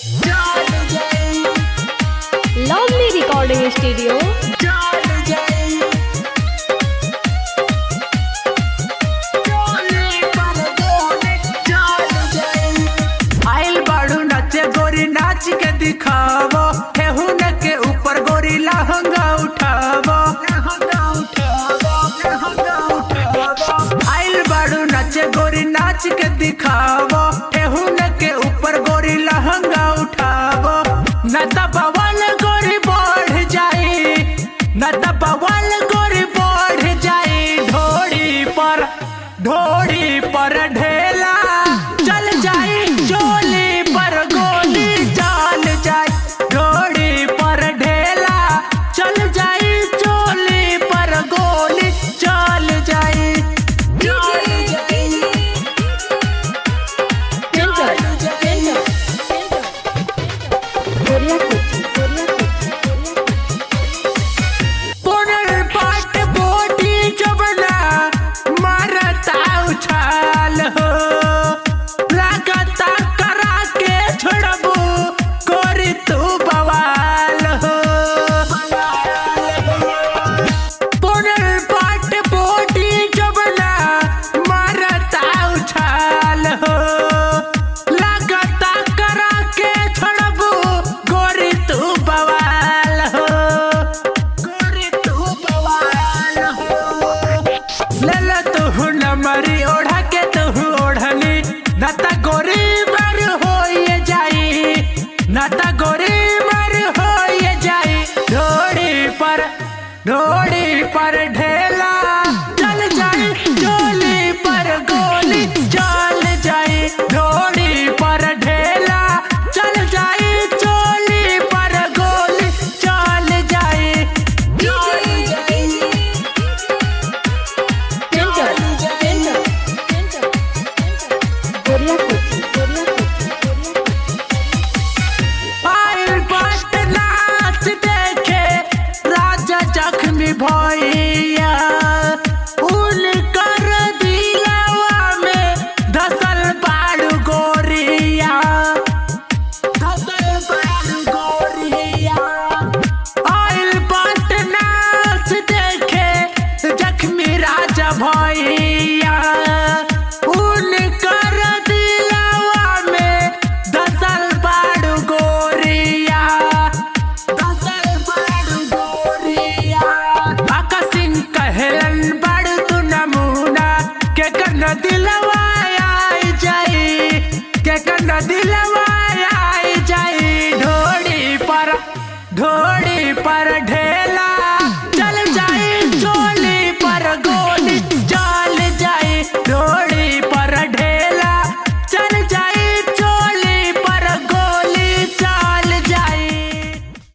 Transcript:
lovely recording studio आइल बाड़ू नाचे गोरी नाच के दिखावो ठेहुन के ऊपर गोरी लहंगा उठावो आइल बाड़ू नाचे गोरी नाच के दिखावो ठेहुन के ऊपर गोरी लहंगा उठावो न त बवाल गोरी बढ़ जाई न त बवाल गोरी बढ़ जाई ढोड़ी पर ढोड़ी पर ढेला चल जाई चोली पर गोली चल जाई ढोड़ी पर ढेला चल जाई चोली पर गोली चल जाई पुनर पाट बोटी जबना मारता उछाल हो लागता करा के छोड़बू कोरी तू बवाल हो पुनर पाट बोटी जबना मारता उछाल हो लागता करा के छोड़बू गोरी तू बवाल हो गोरी तू बवाल हो लल तू नमरी ओढ़ा के तू ओढ़नी नता गोरी मर हो ये जाई नता गोरी मर हो ये जाई ढोड़ी पर ढोड़ी पर ढेला चल जाई चोली पर गोली चल जाई ढोड़ी पर ढेला चल जाई चोली पर गोली चल जाई आइल बाट नाच देखे राजा जख्मी भैया उनकर दिलवा में धसल बाड़ू गोरिया धसल बाड़ू गोरिया आइल बाट नाच देखे जख्मी राजा भैया उनकर दिलवा में धसल बाड़ू गोरिया धसल बाड़ू गोरिया आका सिंह कहलन बाड़ू तू नमूना के कन दिलवा आई जाई के कन दिलवा आई जाई ढोड़ी पर ढोड़ी पर ढे